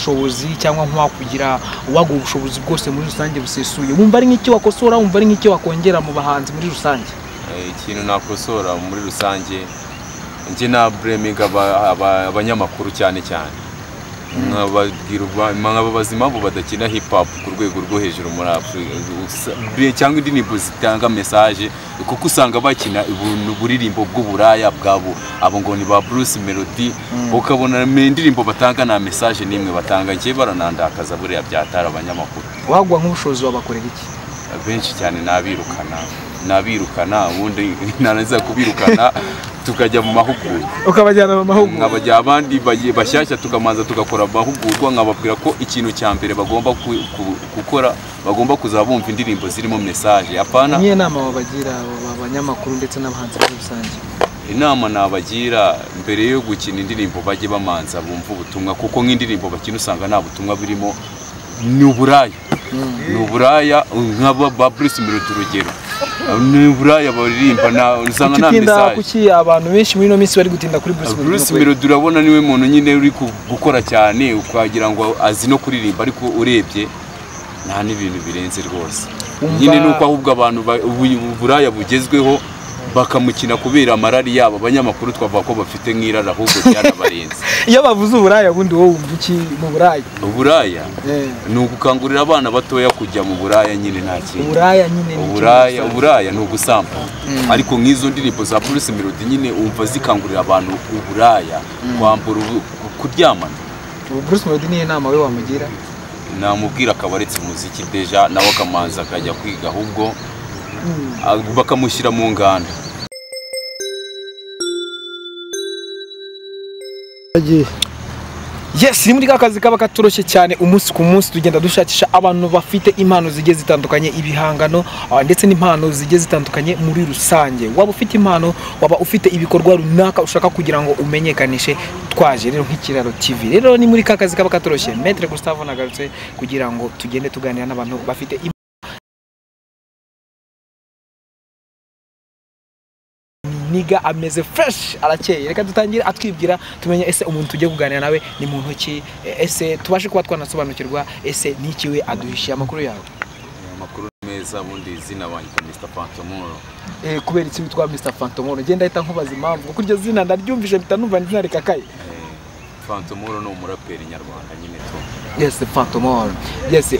ubushobozi cyangwa nk'uwakugira uwaguha ubushobozi bwose muri rusange busesuye wumva ari nk'icyo wakosora wumva ari nk'icyo wakongera mu bahanzi muri rusange ikintu nakosora muri rusange njye na bureminga abanyamakuru cyane cyane nkaba bazima bo badakina hip hop ku rwego rwo hejuru muri afurika cyangwa indirimbo zitanga mesaje kuko usanga bakina uburirimbo bw'uburaya bwabo abo ngo ni ba bruce melody ukabona indirimbo batanga nta mesaje n'imwe batanga njye baranandakaza buriya byatara abanyamakuru wagwa nk'ubushobozi wabakorera iki benshi cyane nabirukana nabirukana ubundi narangiza kubirukana tukajya mu mahugurwa ukabajyana mu mahugurwa nkabajya abandi bashyashya tukamanza tugakora amahugurwa nkababwira ko ikintu cya mbere bagomba gukora bagomba kuzaba bumva indirimbo zirimo mesaje apana niyo nama wabagira abanyamakuru ndetse n'abahanzi muri rusange inama nabagira mbere yo gukina indirimbo bajye bamanza bumva ubutumwa kuko nk'indirimbo bakina usanga nta butumwa burimo ni uburaya ni uburaya nk'aba bruce melody urugero ni uburaya baririmba usanga nta mesaje kuki abantu benshi muri ino minsi bari gutinda kuri bruce melody bruce melody urabona niwe muntu nyine uri gukora cyane ukagira ngo azi no kuririmba ariko urebye nta n'ibintu birenze rwose nyine ni uko ahubwo abantu uburaya bugezweho bakamukina kubera amarari yabo abanyamakuru twavuga ko bafite nk'irari ahubwo byarabarenze iyo bavuze uburaya ubundi wowe wumva iki mu buraya uburaya ni ugukangurira abana batoya kujya mu buraya nyine nta kintu uburaya nyine uburaya uburaya ni ugusamba ariko nk'izo ndirimbo za bruce melody nyine wumva zikangurira abantu uburaya kwambura kuryamana bruce melody niyo nama we wamugira namubwira akabaretse umuziki deja nawe akamanza akajya kwiga ahubwo bakamushyira mu nganda yes ni muri ka kazi kaba katoroshye cyane umunsi ku munsi tugenda dushakisha abantu bafite impano zigiye zitandukanye ibihangano ndetse n'impano zigiye zitandukanye muri rusange waba ufite impano waba ufite ibikorwa runaka ushaka kugira ngo umenyekanishe twaje rero nk'ikiraro TV rero ni muri ka kazi kaba katoroshye metre Gustavo nagarutse kugira ngo tugende tuganira n'abantu bafite niga ameze fresh arakeye reka dutangire atwibwira tumenye ese umuntu tugiye kuganira nawe ni muntu ki ese tubashe kuba twanasobanukirwa ese n'iki we aduhishiye amakuru yawe amakuru meza ubundi izina wandika Mr Fantomoro eh kubera iki witwa Mr Fantomoro ngenda ahita nkubaza impamvu kuko iryo zina ndaryumvise mpita numva izina rikakaye Fantomoro ni umuraperi nyarwanda nyine tu yes Fantomoro yes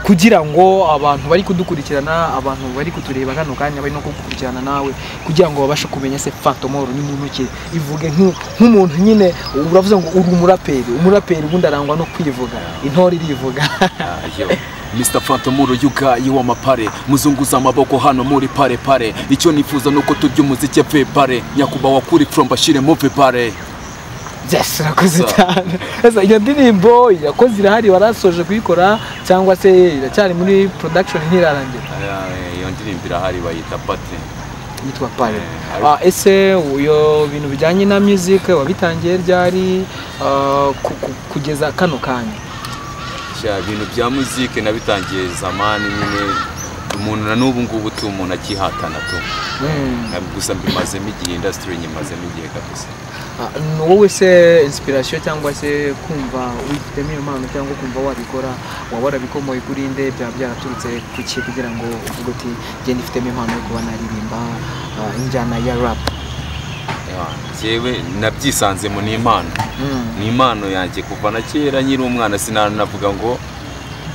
kugira ngo abantu bari kudukurikirana abantu bari kutureba hano kanya bari no kugukurikirana nawe kugira ngo babashe kumenya se Fantomoro ni muntu ki ivuge nk'umuntu nyine uravuze ngo uri umuraperi umuraperi ubundi arangwa no kwivuga intore irivuga Mr Fantomoro yugayi w'amapare muzunguza amaboko hano muri pare pare icyo nifuza nuko turya umuziki vepare nyakubahwa kuri from bashire mu vepare byashe irakoze cyane iyo ndirimbo irakoze irahari warasoje kuyikora cyangwa se iracyari muri production ntirarangira iyo ndirimbo irahari bayita pate yitwa pare ese iyo bintu bijyanye na music wabitangiye ryari kugeza kano kanya ibintu bya music nabitangiye zamani nyine umuntu na n'ubu ngubu tu umuntu akihatana tu gusa mbimazemo igihe indasitiri nyimazemo igihe kabisa ni wowe se inspiration cyangwa se kumva wifitemo iyo mpano cyangwa kumva wabikora waba warabikomoye kuri nde byaba byaraturutse ku ki kugira ngo uvuge uti genda ifitemo impano yo kuba naririmba injyana ya rap njyewe nabyisanzemo ni impano ni impano yanjye kuva na kera nyiri umwana sinanavuga ngo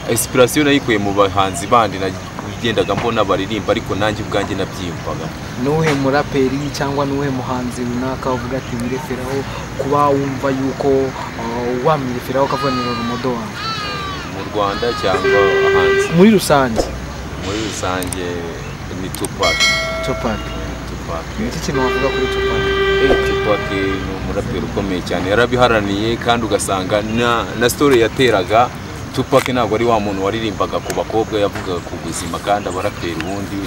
inspiration nayikuye mu bahanzi bandi nagendaga mbona baririmba ariko nanjye ubwanjye nabyiyumvaga n'uwuhe muraperi cyangwa n'uwuhe muhanzi runaka uvuga ati wireferaho kuba wumva yuko wamwireferaho ukavunira urumodo wawe mu rwanda cyangwa ahanze muri rusange muri rusange ni tupac tupac tupac iki kintu wavuga kuri tupac tupac ni umuraperi ukomeye cyane yarabiharaniye kandi ugasanga na story yateraga tupac ntabwo ari wa muntu waririmbaga ku bakobwa yavugaga ku buzima kandi abaraperi ubundi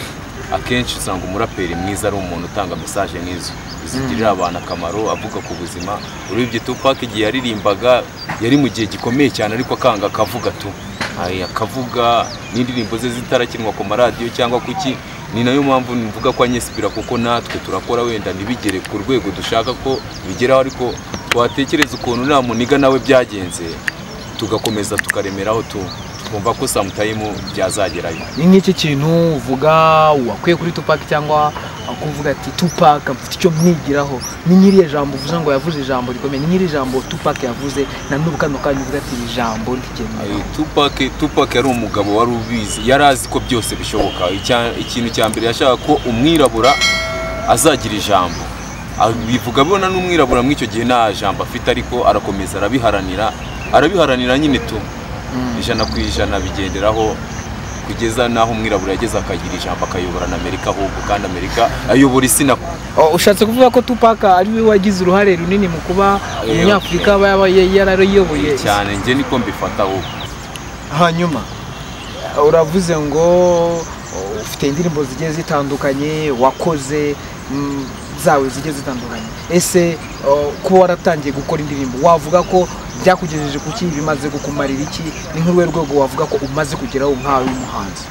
akenshi usanga umuraperi mwiza ari umuntu utanga mesaje nk'izo zigirira abantu akamaro avuga ku buzima urebye tupac igihe yaririmbaga yari mu gihe gikomeye cyane ariko akanga akavuga tu akavuga n'indirimbo ze zitarakinwa ku maradiyo cyangwa kuki ni nayo mpamvu mvuga ko anyesipira kuko natwe turakora wenda ntibigere ku rwego dushaka ko bigeraho ariko watekereza ukuntu nta muniga nawe byagenze tugakomeza tukaremeraho tu- twumva ko samutayimu byazagerayo ni nk'iki kintu uvuga wakwiye kuri tupac cyangwa kuvuga ati tupac mfite icyo mwigiraho ni nyiri jambo uvuze ngo yavuze ijambo rikomeye ni nyiri jambo tupac yavuze na n'ubu kano kanya uvuga ati iri jambo rikenewe Eh, Tupac Tupac yari umugabo wari ubizi yari azi ko byose bishoboka Icya- ikintu cya mbere yashaka ko umwirabura azagira ijambo Ah, bivuga abona n'umwirabura muri icyo gihe nta jambo afite ariko arakomeza arabiharanira arabiharanira nyine tu ijana ku ijana bigenderaho kugeza n'aho umwirabura yageze akagira ijambo akayobora na Amerika ahubwo kandi Amerika ayobora isi na Oh, ushatse kuvuga ko tupac ari we wagize uruhare runini mu kuba Eh, umunyafurika aba yaba yarariyoboye isi. cyane njye niko mbifata ahubwo hanyuma uravuze ngo uh, ufite indirimbo zigiye zitandukanye wakoze mm, zawe zigiye zitandukanye ese uh, kuba waratangiye gukora indirimbo wavuga ko byakugejeje ku ki bimaze kukumarira iki ni nk'uruhe rwego wavuga ko umaze kugeraho nkawe w'umuhanzi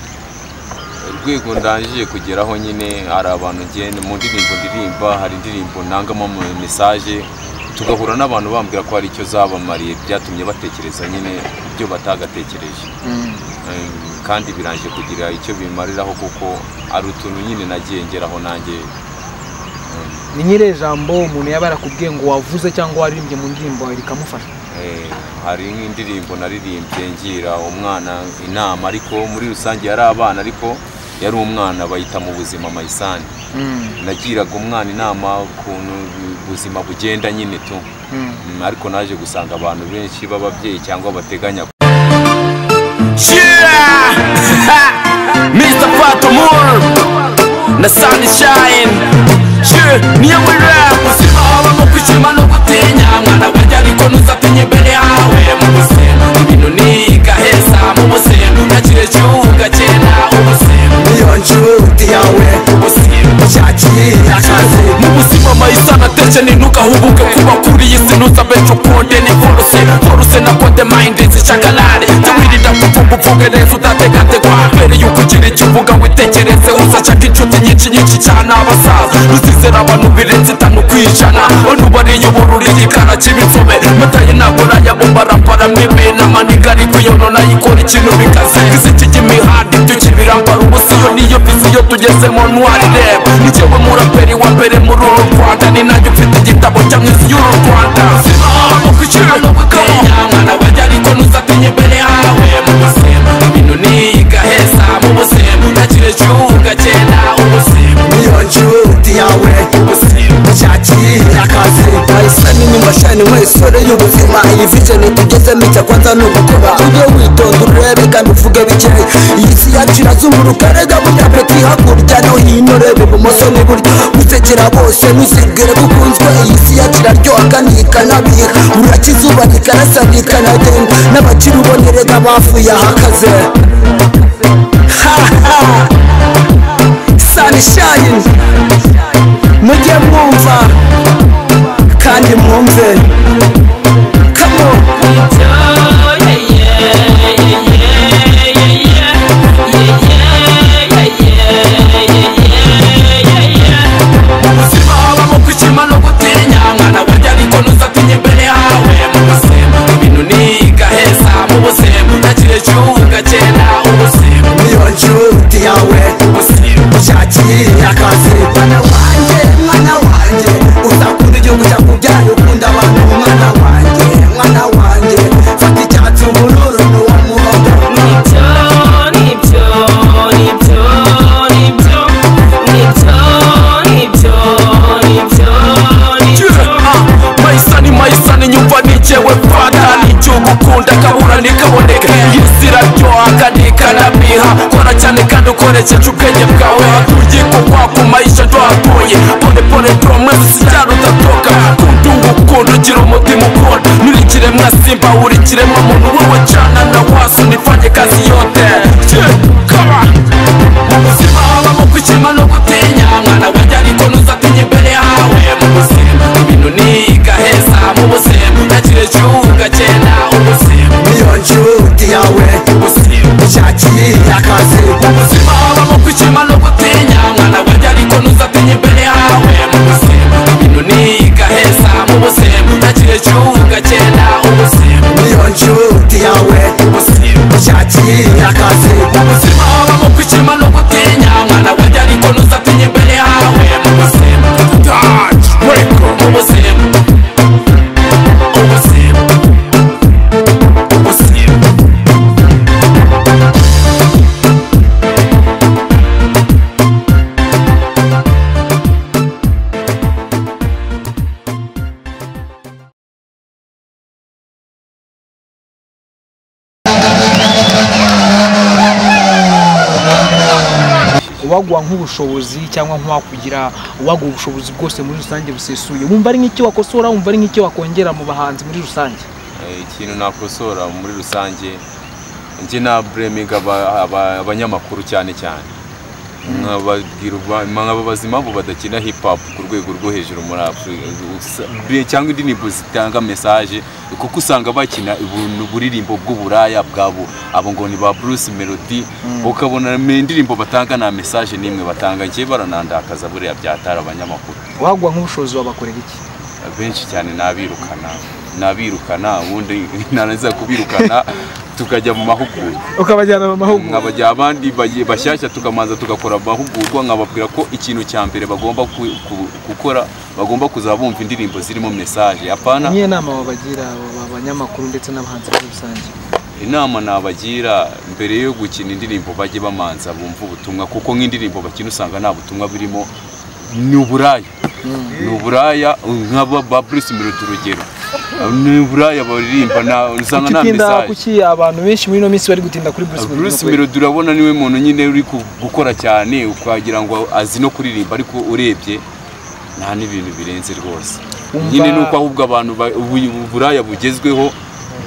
urwego ndangije kugeraho nyine hari abantu ngenda mu ndirimbo ndirimba hari indirimbo nangamo ama mesaje tugahura n'abantu bambwira ko hari icyo zabamariye byatumye batekereza nyine ibyo batagatekereje Eh, kandi birangije kugira icyo bimariraho kuko ari utuntu nyine nagiye ngeraho nanjye ni nyiri jambo umuntu yaba yarakubwiye ngo wavuze cyangwa waririmbye mu ndirimbo yawe rikamufasha Eh, hari nk'indirimbo naririmbye ngira umwana inama ariko muri rusange yari abana ariko yari umwana bayita mu buzima mayisani nagiraga umwana inama ukuntu ubuzima bugenda nyine tu Mm, ariko naje gusanga abantu benshi b'ababyeyi cyangwa bateganya Yeah! Mr. Pato Moore na Sandy Shine Yeah, niyo muri rap Uzima habamo kwishima no gutinya Mwana wanjye ariko ntuzatinye imbere yawe Mu buzima ibintu ni gaheza Mu buzima ntakire kivuga cyenda Ubuzima niyo nshuti yawe Ubuzima cyagiye akaze Mu buzima mayisana teje nintuka hubuke Kuba kuri iyi si ntuzabeje ukunde ni foruse Foruse na kode mayindi zishakalare Tawirida kuvuga uvuge neza utategategwa Mbere yuko ugira icyo uvuga witekereze Uzacaka inshuti nyinshi nyinshi cyane abasaza Uzizera abantu birenze itanu ku ijana Onu bariyobora uri igikara cy'ibitsome Mataye ntabwo nayabumba arambara mwibe N'amaniga ariko yo nayikora ikintu bikaze Iziki ry'imihanda ibyuki birambara ubusa Iyo niyo viziyo tugezemo ntwari rap Ni jyewe muraperi wa mbere muri uru Rwanda Ni nanjye ufite igitabo cya mwizi y'uru Rwanda Mu kwicira no gukanya Mwana wanjye ariko ntuzatinye imbere yawe Mu buzima ibintu ni igaheza Mu buzima ntakire cyuga cyenda Ubuzima niyo nshuti yawe Ubuzima nshakira akazi maisani ni mashani mwisore y'ubuzima iyi vijeni tugezemo icya kwanza ni ugukora ujye witonda urebe kandi uvuge bikeye iyi si yacu irazunguruka rega burya peti hakurya no hino reba ibumoso n'iburyo gusekera bose ntuzibwire ko ukunzwe iyi si yacu iraryoha kandi ikanabira urakiza ubaka ikanasana ikanagenda n'abakiri ubone rega bavuye ahakaze sunshine mujye mwumva kandi mwumve kamo ubuzima habamo kwishima no gutinya mwana wanjye ariko ntuzatinye imbere yawe mu buzima ibintu ni gaheza mu buzima ntakire kivuga cyenda ubuzima niyo nshuti yawe ubuzima ushakira akazi mwana wanjye mwana wanjye uzakunda igihugu cyakubyaye ukunda abantu mwana wanjye mwana wanjye fata icyatsi ubururu n'uwo muhondo mayisani mayisani nyumva nijewe fata n'igihugu ukunda kabura ntikaboneke isi iraryoha kandi ikanabiha kora cyane kandi ukoresheje ubwenge bwawe hatuye kugwa ku mayisha duhatuye pone pone promesi sijyana udatoka kundunga ukunda ugira umutima ukunda nuri kiremwa simba uri kiremwa muntu wowe cana na waso nifanye kazi yote Yeah, come on. Mu buzima habamo kwishima no gutinya mwana wanjye ariko ntuzatinye imbere yawe mu buzima ibintu ni gaheza mu buzima ntakire kivuga cyenda ubuzima niyo nshuti yawe ubuzima ushakira akazi mu buzima habamo kwishima no gutinya mwana wanjye ariko ntuzatinye imbere yawe mu buzima ibintu ni gaheza mu buzima ntakire kivuga cyenda ubuzima niyo nshuti yakira akazi ubuzima habamo kwishima no gutinya mwana wanjye ariko ntuzatinye imbere hawe mu buzima taci mureko mu buzima ubuzima ubuzima uwaguha nk'ubushobozi cyangwa nk'uwakugira uwaguha ubushobozi bwose muri rusange busesuye wumva ari nk'icyo wakosora wumva ari nk'icyo wakongera mu bahanzi muri rusange Eh, ikintu nakosora muri rusange njye na bureminga aba- aba- abanyamakuru cyane cyane nkababwira uba- nkababaza impamvu badakina hip hop ku rwego rwo hejuru muri afurika Usa- bwe- cyangwa indirimbo zitanga mesaje kuko usanga bakina ubuntu- uburirimbo bw'uburaya bwabo abo ngo ni ba bruce melody ukabona ni indirimbo batanga nta mesaje n'imwe batanga njye baranandakaza buriya byatara abanyamakuru uwaguha nk'ubushobozi wabakorera iki benshi cyane nabirukana nabirukana ubundi narangiza kubirukana tukajya mu mahugurwa ukabajyana mu mahugurwa nkabajya abandi baye- bashyashya tukamanza tugakora amahugurwa nkababwira ko ikintu cya mbere bagomba ku- ku- gukora bagomba kuza bumva indirimbo zirimo mesaje apana niyo nama wabagira aba banyamakuru ndetse n'abahanzi muri rusange inama nabagira mbere yo gukina indirimbo bajye bamanza bumva ubutumwa kuko nk'indirimbo bakina usanga nta butumwa burimo ni uburaya ni uburaya nk'aba ba Bruce Melody urugero ni uburaya baririmba na- usanga nta ukitinda mesaje kuki abantu benshi muri ino minsi bari gutinda kuri bruce Melody? Bruce Melody urabona niwe muntu nyine uri ku- gukora cyane ukagira ngo azi no kuririmba ariko urebye nta n'ibintu birenze rwose Umva- nyine ni uko ahubwo abantu ba- ubu- uburaya bugezweho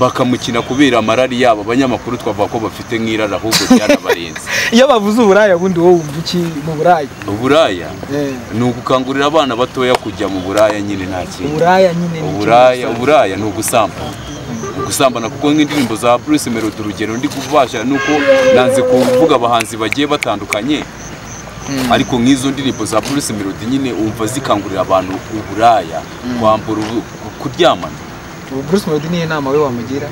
bakamukina kubera amarari yabo abanyamakuru twavuga ko bafite nk'irari ahubwo byarabarenze iyo bavuze uburaya ubundi wowe wumva iki mu buraya uburaya Eh, ni ugukangurira abana batoya kujya mu buraya nyine nta kintu uburaya nyine ni uburaya ikintu uburaya ni ugusambana gusambana kuko nk'indirimbo za Bruce Melody urugero ndi kubasha nuko nanze kuvuga abahanzi bagiye batandukanye ariko nk'izo ndirimbo za Bruce Melody nyine umva zikangurira abantu uburaya kwambura ubu- kuryamana gusa. Ubu bruce melody niyo nama we wamugira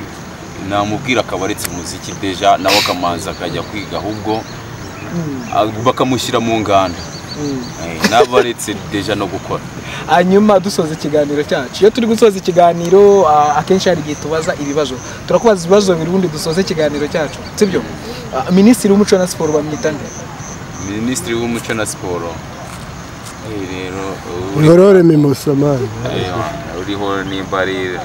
namubwira akabaretse umuziki deja nawe akamanza akajya kwiga ahubwo ah, bakamushyira mu nganda Eh, n'abaretse deja no gukora hanyuma dusoza ikiganiro cyacu iyo turi gusoza ikiganiro ah, akenshi hari igihe tubaza ibibazo turakubaza ibibazo bibiri ubundi dusoze ikiganiro cyacu sibyo Ah, minisitiri w'umuco na siporo bamwita nde minisitiri w'umuco na siporo Eh, rero ubu- ngorore mimosamani Eh, uriho nimba ari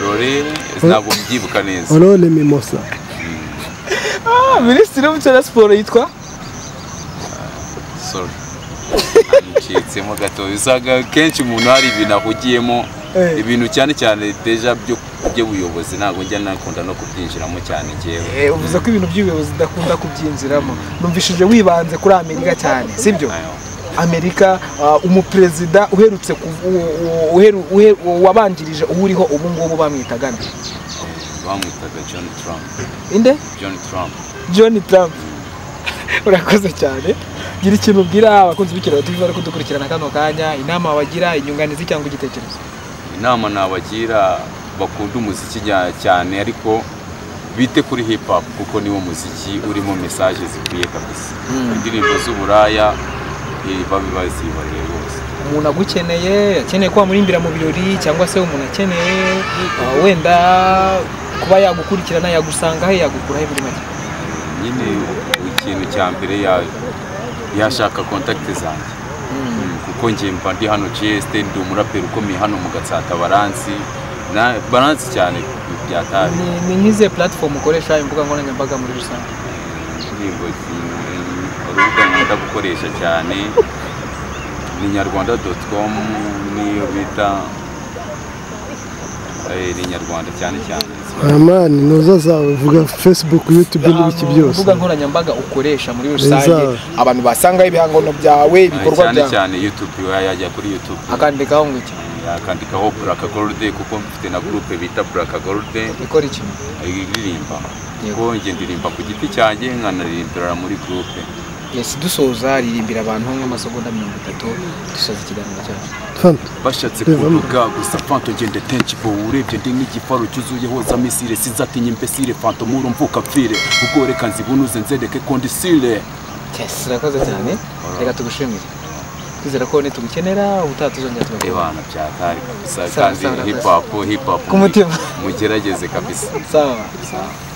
rore ntabwo mbyibuka neza orore mimosa Ah, minisitiri w'umuco na siporo yitwa sorry ncitsemo gato usanga kenshi umuntu hari ibintu ahugiyemo Eh. ibintu cyane cyane deja byo by'ubuyobozi ntabwo njya nakunda no kubyinjiramo cyane njyewe Eh, uvuze ko ibintu by'ubuyobozi udakunda kubyinjiramo numvishije wibanze kuri amerika cyane sibyo Ayo. amerika ah, umuperezida uherutse ku- u- u- uheru- uhe- wabanjirije uwuriho ubu ngubu bamwitaga nde bamwitaga john trump inde john trump john trump urakoze cyane gira ikintu ubwira abakunzi b'ikiraro tv bari kudukurikirana kano kanya inama wabagira inyunganizi cyangwa igitekerezo inama nabagira bakunda umuziki nya- cyane ariko bite kuri hip hop kuko niwo muziki urimo mesaje zikwiye kabisa indirimbo z'uburaya eh, babe bazibariye rwose umuntu agukeneye akeneye kuba murimbira mu birori cyangwa se umuntu akeneye uh, wenda kuba yagukurikirana yagusanga he yagukura he muri make nyine ikintu cya mbere ya- yashaka kontakiti zanjye Mm, kuko njye mba ndi hano GST ndi umuraperi ukomeye hano mu gatsata baransi Na- baransi cyane byataye Ni- ni nk'izihe platform ukoresha imbuga nkoranyambaga muri rusange indirimbo zi- urubuga nkunda gukoresha cyane ni nyarwanda doti komu niyo bita Eh, ni nyarwanda cyane cyane amani ntuza zawe vuga facebook youtube n'ibiki Ahantu byose imbuga nkoranyambaga ukoresha muri rusange Neza. abantu basangaho ibihangano byawe ibikorwa cyane byawe cyane youtube yajya kuri youtube akandikaho ngo iki yakandikaho buraka gorode kuko mfite na gurupe bita buraka gorode ikora iki aririmba Yego. kuko njye ndirimba ku giti cyanjye nkanaririmbira muri gurupe yes dusoza ririmbira abantu nk'amasegonda mirongo itatu dusoza ikiganiro cyacu fanta bashatse kuvuga gusa fanto ngende tenshi bo urebye ndi nk'igifaro cyuzuyeho za misire sizatinya imbesire fanto muru mvuka pfire ubwo reka nzibunuze nzereke ko ndi sire yes urakoze cyane reka tugushimire twizera ko ntitugukenera ubutaha tuzongera tugakora ebana byatari kabisa Sawa, kandi sawa, hip hop hip hop Ku mutima. mugerageze kabisa sawa sawa